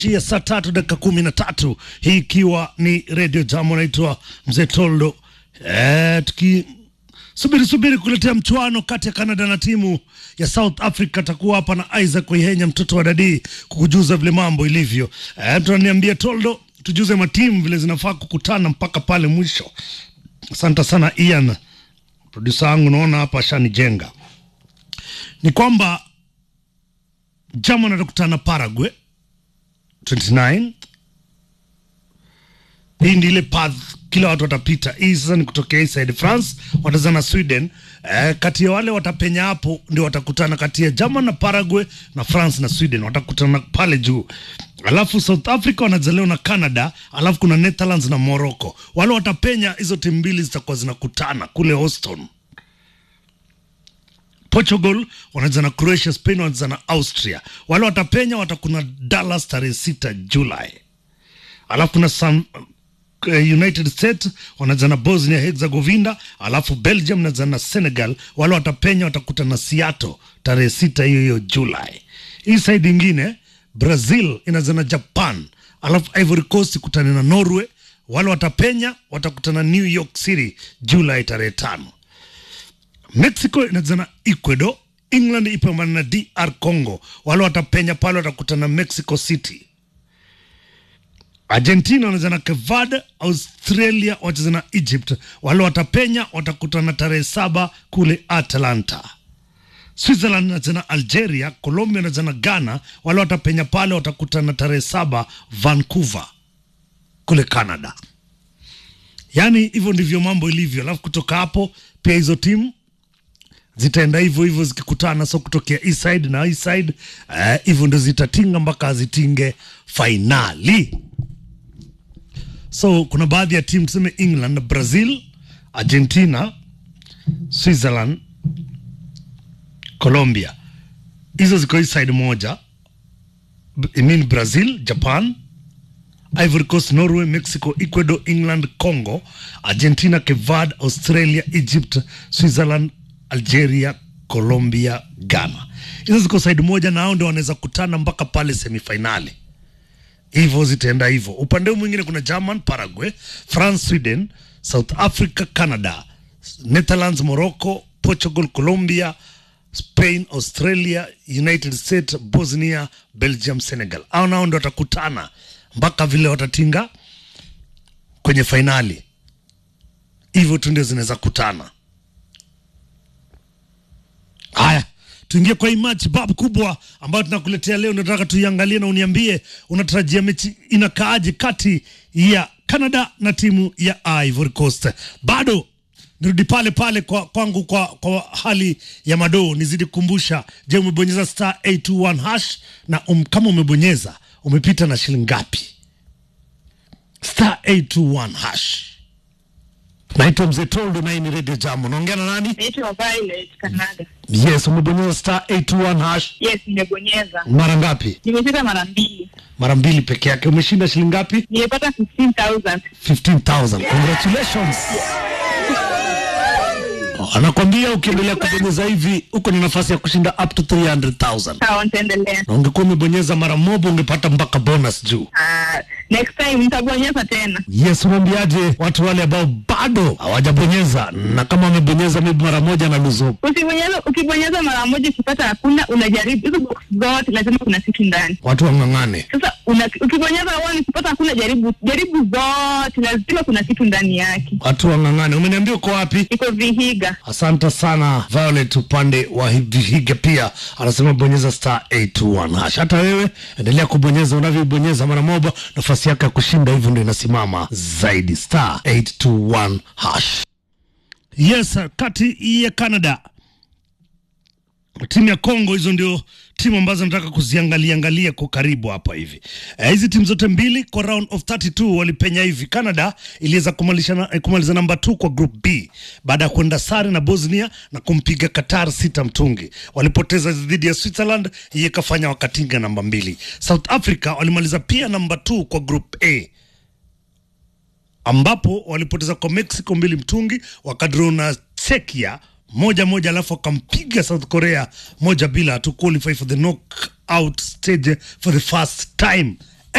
ya saa tatu dakika kumi na tatu hii ikiwa ni redio Jamo, naitwa Mzee Toldo. E, tuki subiri subiri kuletea mchuano kati ya Canada na timu ya South Africa. Atakuwa hapa na Isaac Waihenya, mtoto wa dadii, kukujuza vile mambo ilivyo. E, tunaniambia Toldo, tujuze matimu vile zinafaa kukutana mpaka pale mwisho. Asante sana Ian, produsa wangu, naona hapa ashanijenga. Ni kwamba Germany atakutana Paraguay 29 hii ndi ile path kila watu watapita. Hii sasa ni kutokea hii side France watazana na Sweden. Eh, kati ya wale watapenya hapo ndio watakutana kati ya Germany na Paraguay na France na Sweden watakutana pale juu. Alafu South Africa wanazaliwa na Canada, alafu kuna Netherlands na Morocco. Wale watapenya hizo timu mbili zitakuwa zinakutana kule Houston. Portugal wanacheza na Croatia, Spain wanacheza na Austria. Wale watapenya watakuna Dallas tarehe sita Julai. Alafu kuna San, uh, United States wanacheza na Bosnia Herzegovina, alafu Belgium wanacheza na Senegal. Wale watapenya watakuta na Seattle tarehe sita hiyo hiyo Julai. Hii side ingine Brazil inacheza na Japan, alafu Ivory Coast kutana na Norway. Wale watapenya watakutana New York City Julai tarehe tano. Mexico inacheza na Ecuador. England ipambana na DR Congo. Wale watapenya pale watakutana Mexico City. Argentina wanacheza na Cape Verde. Australia wacheza na Egypt. Wale watapenya watakutana tarehe saba kule Atlanta. Switzerland inacheza na Algeria. Colombia inacheza na Ghana. Wale watapenya pale watakutana tarehe saba Vancouver kule Canada. Yaani hivyo ndivyo mambo ilivyo, alafu kutoka hapo pia hizo timu zitaenda hivyo hivyo zikikutana, so kutokea east side na east side hivyo uh, ndo zitatinga mpaka zitinge fainali. So kuna baadhi ya timu tuseme England, Brazil, Argentina, Switzerland, Colombia, hizo ziko east side moja. I mean Brazil, Japan, Ivory Coast, Norway, Mexico, Ecuador, England, Congo, Argentina, Cape Verde, Australia, Egypt, Switzerland, Algeria, Colombia, Ghana. Hizo ziko side moja, na hao ndio wanaweza kutana mpaka pale semifinali. Hivyo zitaenda hivyo. Upande huu mwingine kuna German, Paraguay, France, Sweden, South Africa, Canada, Netherlands, Morocco, Portugal, Colombia, Spain, Australia, United States, Bosnia, Belgium, Senegal. Hao nao ndio watakutana mpaka vile watatinga kwenye fainali. Hivyo tu ndio zinaweza kutana. Haya, tuingie kwa hii match bab kubwa ambayo tunakuletea leo. Nataka tuiangalie na uniambie unatarajia mechi inakaaje kati ya Canada na timu ya Ivory Coast. Bado nirudi pale pale kwa kwangu kwa, kwa hali ya madoo, nizidi kukumbusha. Je, umebonyeza star 821 hash na um, kama umebonyeza umepita na shilingi ngapi? Star 821 hash. Naitwa Mzee Toldo na hii ni Radio Jambo. Naongea na nani? Naitwa Violet Canada. Yes, umebonyeza star 821 hash Yes, nimebonyeza. mara ngapi? Nimecheza mara mbili. Mara mbili peke yake. Umeshinda shilingi ngapi? Nimepata 15,000. 15,000. Congratulations. Anakwambia ukiendelea kubonyeza hivi uko na nafasi ya kushinda up to 300,000. Sawa, nitaendelea. Na ungekuwa umebonyeza mara moja ungepata mpaka bonus juu. Ah, next time nitabonyeza tena. Yes, unaambiaje watu wale ambao bado hawajabonyeza na kama wamebonyeza maybe mara moja na luzo Usibonyeza, ukibonyeza mara moja ukipata hakuna, unajaribu hizo box zote, lazima kuna kitu ndani. watu wang'ang'ane. Sasa una, ukibonyeza one ukipata hakuna, jaribu jaribu zote, lazima kuna kitu ndani yake. Watu wang'ang'ane. Umeniambia uko wapi? Iko Vihiga. Asante sana Violet, upande wa Vihiga pia anasema bonyeza star 821 hash. Hata wewe endelea kubonyeza, unavyobonyeza mara moja, nafasi yako ya kushinda hivyo ndio inasimama zaidi, star 821 hash. Yes, kati ya Canada timu ya Congo, hizo ndio timu ambazo nataka kuziangalia angalia kwa karibu hapa hivi. Eh, Hizi timu zote mbili kwa round of 32 walipenya hivi. Canada iliweza kumalisha na, eh, kumaliza namba 2 kwa group B baada ya kwenda sare na Bosnia na kumpiga Qatar sita mtungi. Walipoteza dhidi ya Switzerland, hii ikafanya wakatinga namba mbili. South Africa walimaliza pia namba 2 kwa group A ambapo walipoteza kwa Mexico mbili mtungi, wakadraw na Czechia moja moja, alafu akampiga South Korea moja bila to qualify for the knockout stage for the first time